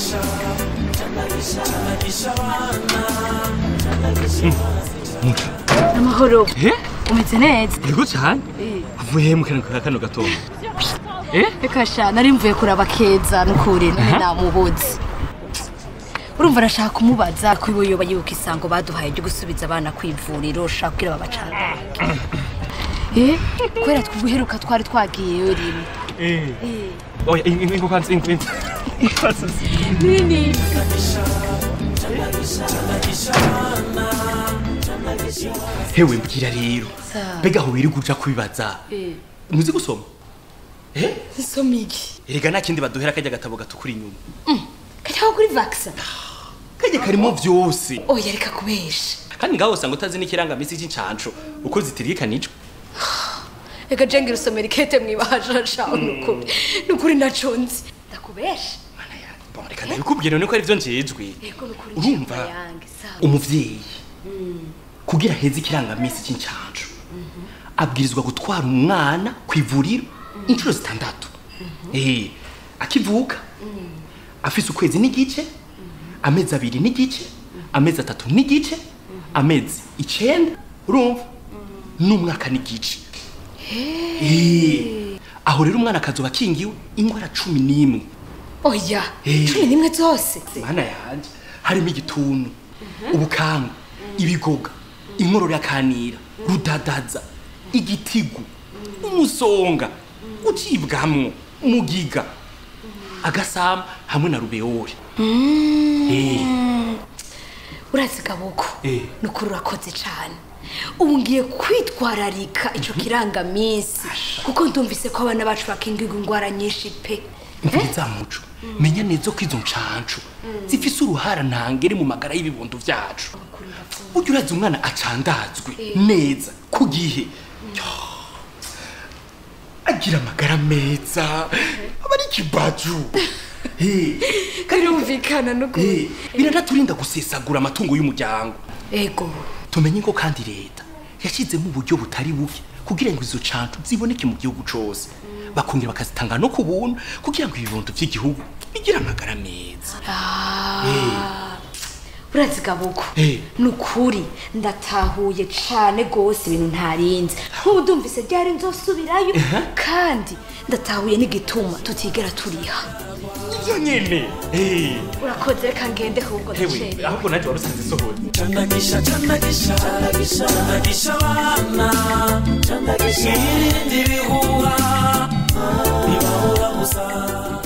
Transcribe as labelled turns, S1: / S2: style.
S1: muca
S2: amahoro
S1: eh
S2: umeze neza
S1: yego cyane uvuye mu kantu ka kano gatondo eh
S2: reka sha nari mvuye kuraba keza nukuri none
S1: Aha.
S2: namubuze urumva arashaka kumubaza ko iwe yoba yibuka isango baduhaye ryo gusubiza abana ku ivuriro ushaka kugira babacanga eh kubera twubuheruka twari twagiyeyo rimwe
S1: eh oya ingo kwanza ingo kwanza
S2: nini
S1: hewe mbwira rero
S2: Sawa.
S1: mbega aho wirirwa uja kubibaza
S2: eh
S1: muzi gusoma eh
S2: nsomiki
S1: erega nta kindi baduhera kajya gatabo gatukura inyuma
S2: kajyaho kuri vaxa
S1: kajya karimo vyose
S2: oya reka kubesha
S1: kandi ngaho usanga utazi n'ikirangamisi c'incanco uko zitiririkanijwe
S2: reka jenge rusomera ikete mwibahasha shaho nukuri nukuri naco nzi ndakubesha
S1: Mana ya- bon, reka ndabikubwira none ko ari vyo njejwe
S2: yego nukuri
S1: urumva
S2: njyana yange sawa
S1: umuvyeyi kugira heze ikirangamisi c'incanco abwirizwa gutwara umwana ku ivuriro inshuro zitandatu eh akivuka afise ukwezi n'igice amezi abiri n'igice amezi atatu n'igice amezi icenda urumva n'umwaka n'igice Eh, aho rero umwana akazoba akingiwe ingwara cumi n'imwe
S2: oya
S1: Eh.
S2: cumi n'imwe zose
S1: mana yanje harimo igituntu ubukanga ibigoga inkorora yakanira rudadaza igitigu umusonga ucibwamwo umugiga agasama hamwe na rubeori Eh,
S2: urazi gaboko
S1: Eh.
S2: nukuri urakoze cane ubu ngiye kwitwararika ico kirangamisi kuko ndumvise ko abana bacu bakingirwa ingwara nyinshi pe
S1: mviriza muco menya neza ko izo ncancu zifise uruhara ntangere mu magara y'ibibondo vyacu burya urazi umwana acandazwe neza ku gihe Yo, agira amagara meza aba ari ikibaju Eh,
S2: birumvikana nukuri
S1: eh, biranaturinda gusesagura amatungo y'umuryango
S2: ego
S1: tumenye ko kandi leta yashyizemo uburyo butari buke kugira ngo izo cancu ziboneke mu gihugu cose bakongera bakazitanga no ku buntu kugira ngo ibibondo vy'igihugu bigire amagara meza
S2: urazi gaboko
S1: Eh.
S2: nukuri ndatahuye cane gose ibintu ntarinzi nk'ubu ndumvise ryari nzosubirayo kandi ndatahuye n'igituma tutigera turiha
S1: ivyo nyene Eh,
S2: urakoze reka ngende ahubwo
S1: hewe
S2: ndacerewe
S1: ahubwo naje warusanze isohora
S3: Chandagisha, chandagisha, chandagisha abana, chandagisha irinde ibihuha, ntibahora gusa.